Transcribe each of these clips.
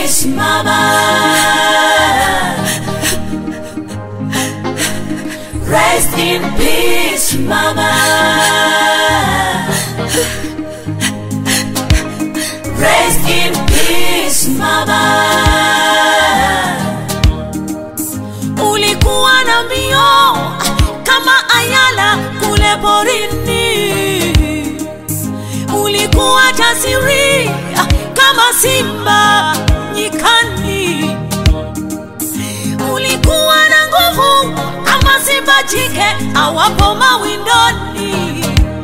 peace, Mama. Rest in peace, Mama. Rest in peace, Mama. Ulikuwa na mbio kama ayala kule porini, ulikuwa jasiri kama simba nyikani, ulikuwa na nguvu kama simba jike awapo mawindoni.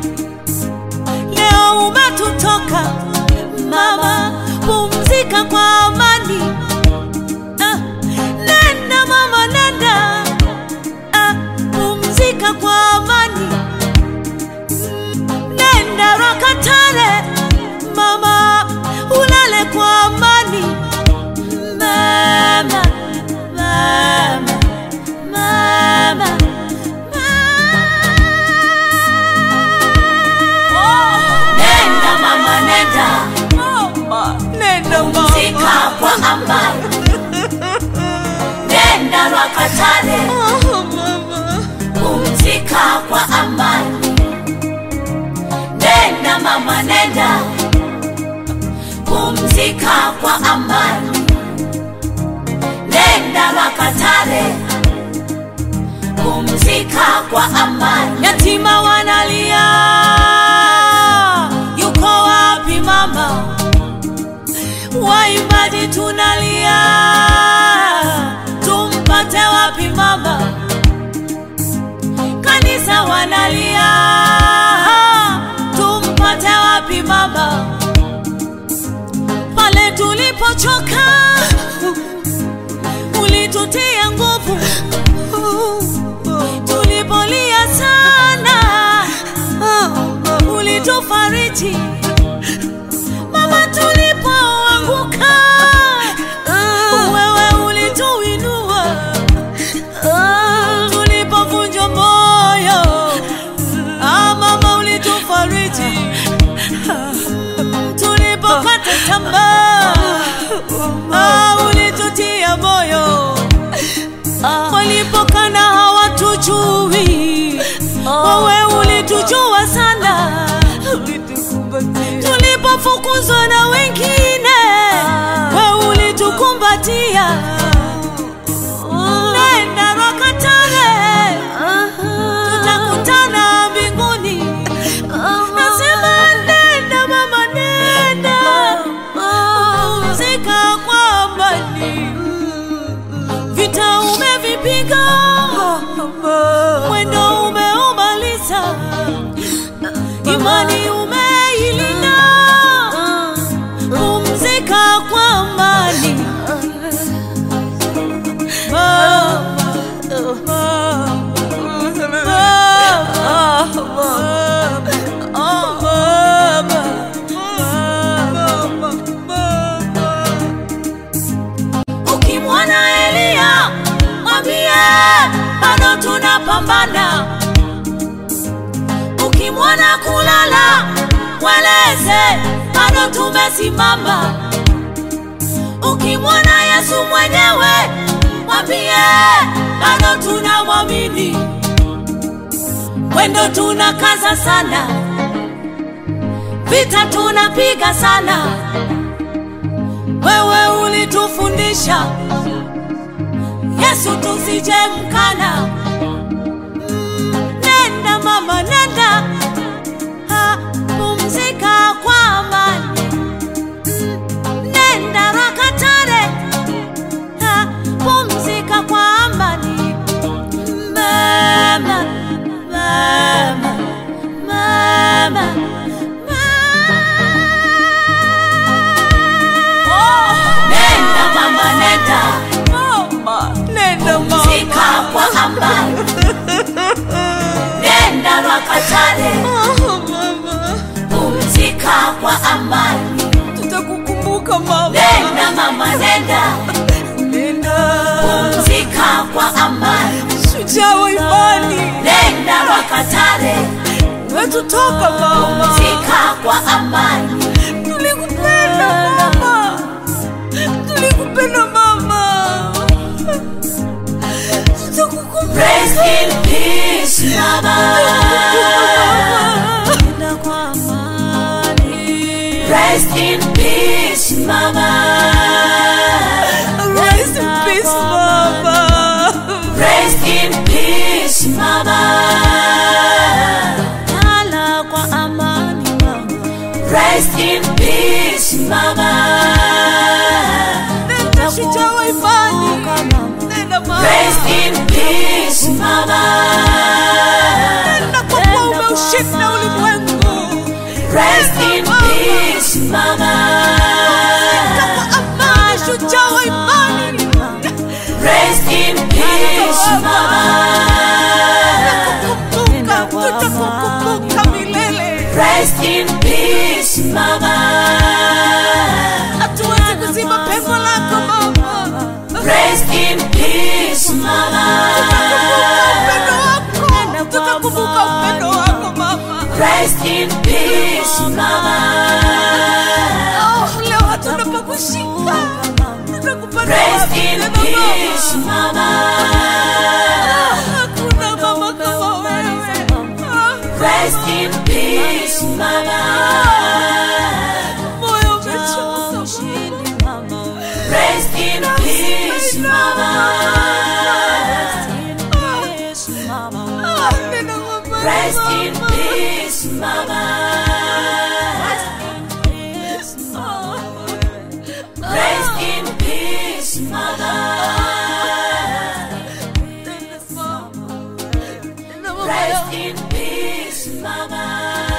Leo umetutoka mama, pumzika kwa amani. Ah, nenda mama, nenda ah, pumzika kwa amani. Nenda Rakatare mama, ulale kwa amani. Mama, mama, mama, mama. Nenda mama, nenda Nenda pumzika mama. kwa amani. Nenda Rakatare Oh, mama. pumzika kwa amani. Nenda mama, nenda pumzika kwa amani. Nenda Makatare pumzika kwa amani. Yatima wanalia, yuko wapi mama? Waimbaji tunalia, tumpate wapi mama? kanisa wanalia, tumpate wapi mama? Pale tulipochoka ulitutia nguvu, tulipolia sana ulitufariji mama, tulipoanguka wewe ulituinua tulipovunjwa moyo ah, mama ulitufariji tulipokata tamaa ah, ulitutia moyo walipokana hawatujui wewe ulitujua sana tulipofukuzwa na wengine wewe ulitukumbatia nenda Rakatare, tutakutana mbinguni. Nasema nenda mama, nenda pumzika kwa amani. Vita umevipiga, mwendo umeumaliza, imani umeilinda. Pumzika kwa amani. Ukimwona Elia mwambie bado tunapambana. Ukimwona kulala mweleze bado tumesimama. Ukimwona Yesu mwenyewe mwambie bado tunamwamini. Mwendo tunakaza sana, vita tunapiga sana. Wewe ulitufundisha Yesu tusije mkana. Mm, Nenda mama, nenda ha, pumzika kwa amani. Mm, Nenda Rakatare ha, pumzika kwa amani. Mama, mama, mama, mama. Nenda mama, nenda Nenda pumzika mama. kwa amani. Nenda Rakatare Oh, mama. pumzika kwa amani. Tutakukumbuka mama. Nenda mama, nenda Nenda. pumzika kwa amani. Shujaa wa imani. Nenda Rakatare Wetutoka mama. pumzika kwa amani. Tulikupenda mama. Tulikupenda. Nenda mama. Tutakukumbuka. Rest in peace, mama. Nenda kwa amani. Rest in peace, mama. Rest in peace, mama. Rest in peace, mama. Lala kwa amani, mama. Rest in peace, mama. Nenda shujaa wa imani. Nenda mama. Rest in peace, mama. Nenda kwa kuwa umeushinda ulimwengu. Rest in peace, mama. Nenda kwa amani, shujaa wa imani. Rest in peace, mama. Tutakukumbuka, tutakukumbuka milele. Rest in peace, mama. Hatuwezi kuzima pengo lako mama. Rest in peace, mama. Tutakumbuka upendo wako mama. Rest in peace, mama. Oh, leo hatuna pa kushika. Tutakupata Rest wapi in tena peace, mama? mama. Hakuna mama kama wewe. Ah, Rest in peace, mama. moyo umechoka. Rest in peace, mama. Ah, nena mama, Rest in mama. peace, mama. Rest in peace, mama. Nena mama. Nena mama. Rest in peace, mama.